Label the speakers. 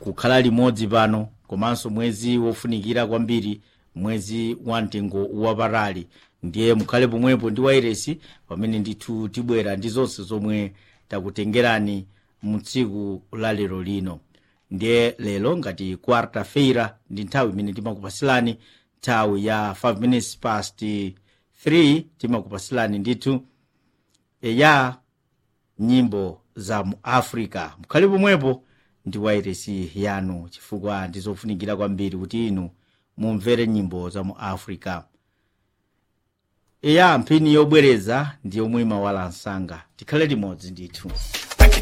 Speaker 1: kukhala limodzi pano komanso mwezi wofunikira kwambiri mwezi wa mtengo wapatali ndiye mukhale pomwepo ndi wairesi pamene ndithu tibwera ndi zonse zomwe takutengerani mu tsiku la lero lino ndiye lero ngati quarta feira ndi nthawi imene timakupasilani nthawi ya 5 minutes past 3 timakupasilani ndithu ya nyimbo za mu africa mukhale pomwepo ndi wairesi yanu chifukwa ndizofunikira kwambiri kuti inu mumvere nyimbo za mu africa eya mphini yobwereza ndi yomwe imawala msanga tikhale limodzi ndithu